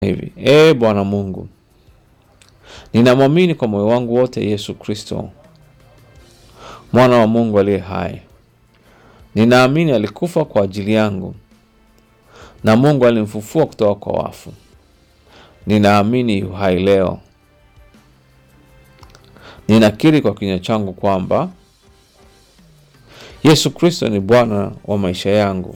hivi: Ee Bwana Mungu, ninamwamini kwa moyo wangu wote Yesu Kristo mwana wa Mungu aliye hai. Ninaamini alikufa kwa ajili yangu na Mungu alimfufua kutoka kwa wafu. Ninaamini yu hai leo. Ninakiri kwa kinywa changu kwamba Yesu Kristo ni Bwana wa maisha yangu.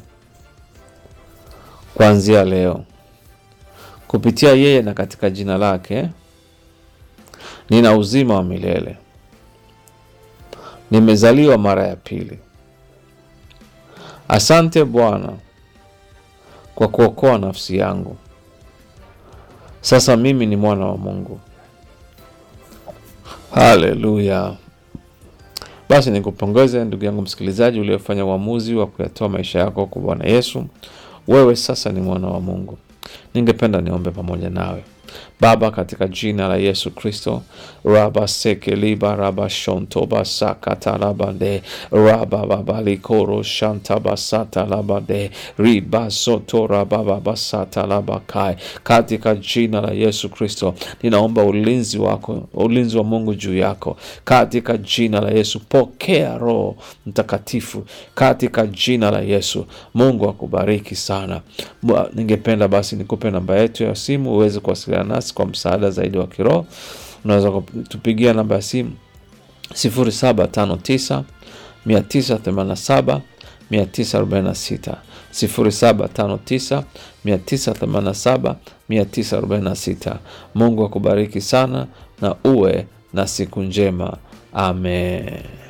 Kuanzia leo, kupitia yeye na katika jina lake, nina uzima wa milele. Nimezaliwa mara ya pili. Asante Bwana kwa kuokoa nafsi yangu. Sasa mimi ni mwana wa Mungu. Haleluya! Basi nikupongeze ndugu yangu msikilizaji, uliofanya uamuzi wa kuyatoa maisha yako kwa Bwana Yesu. Wewe sasa ni mwana wa Mungu. Ningependa niombe pamoja nawe. Baba, katika jina la Yesu Kristo, raba sekeliba raba shontoba sakatalabade raba babalikoro shantabasata labade riba soto raba babasata labakai. Katika jina la Yesu Kristo, ninaomba ulinzi wako, ulinzi wa Mungu juu yako. Katika jina la Yesu, pokea Roho Mtakatifu katika jina la Yesu. Mungu akubariki sana. Mwa- Ningependa basi nikupe namba yetu ya simu uweze kuwasiliana nasi kwa msaada zaidi wa kiroho. Unaweza kutupigia namba ya simu 0759 987 946 0759 987 946. Mungu akubariki sana na uwe na siku njema. Amen.